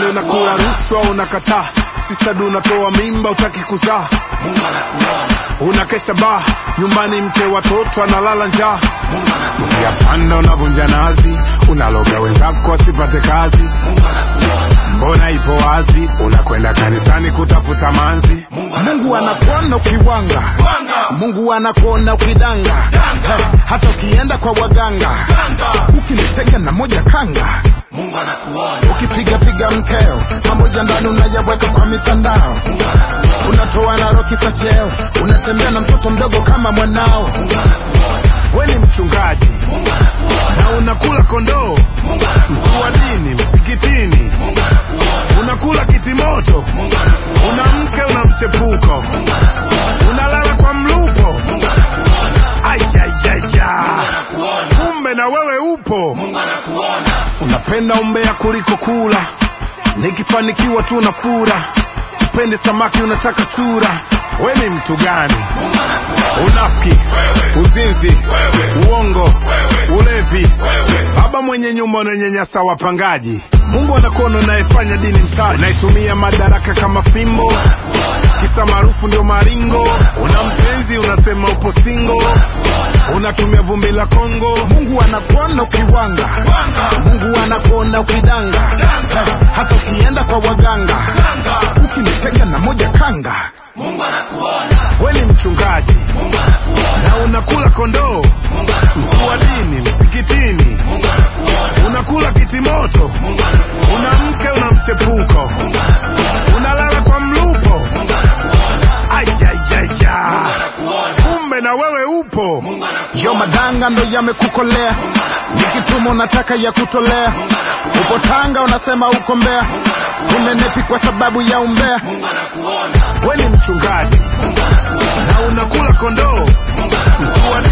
Shule unakula rushwa unakataa, sistad unatoa mimba utaki kuzaa, Mungu anakuona, unakesha baa nyumbani, mke watoto analala njaa, Mungu anakuona, yapanda unavunja nazi, unaloga wenzako wasipate kazi, Mungu anakuona, mbona ipo wazi, unakwenda kanisani kutafuta manzi. Mungu Mungu anakuona, anakuona ukiwanga, Wanga, Mungu anakuona ukidanga, Danga. Eh, hata ukienda kwa waganga, Danga. ukinitega na moja kanga, Mungu anakuona, ukipiga piga mkeo pamoja ndani unayaweka kwa mitandao, Mungu anakuona, unatoa na roki za cheo, unatembea na mtoto mdogo kama mwanao. Mungu anakuona, We ni mchungaji Mungu anakuona, na unakula kondoo, Mungu mkuu wa anakuona, dini msikitini, Mungu anakuona, unakula kitimoto, Mungu anakuona, una mke una mchepuko, Mungu anakuona, unalala kwa mlupo. Mungu anakuona, Ayayaya, anakuona, kumbe na wewe upo. Mungu anakuona, Unapenda umbea kuliko kula, nikifanikiwa tu na fura. Upende samaki unataka chura. We ni mtu gani? Mungu anakuona, Unafiki, wewe, uzinzi, wewe, uongo, wewe, ulevi, wewe, baba mwenye nyumba unanyanyasa wapangaji. Mungu anakuona unayefanya dini mtaji, unaitumia madaraka kama fimbo, kisa maarufu ndio maringo. Una mpenzi unasema upo singo, unatumia vumbi la Kongo. Mungu anakuona ukiwanga, Wanga, Mungu anakuona ukidanga, Eh, hata ukienda kwa waganga, Danga. ukinitega na moja kanga. Mungu anakuona, We ni mchungaji Mungu anakuona, na unakula kondoo, Mungu mkuu wa anakuona, dini msikitini, Mungu anakuona, unakula kitimoto, Mungu anakuona, una mke una mchepuko, Mungu anakuona, unalala kwa mlupo. Mungu anakuona, Ayayaya, anakuona, kumbe na wewe upo. Mungu anakuona, Yo madanga ndo yamekukolea, nikituma unataka ya kutolea, upo Tanga unasema uko Mbeya, unenepi kwa sababu ya umbea. Mungu anakuona, We ni mchungaji Mungu anakuona, na unakula kondoo, mkuu wa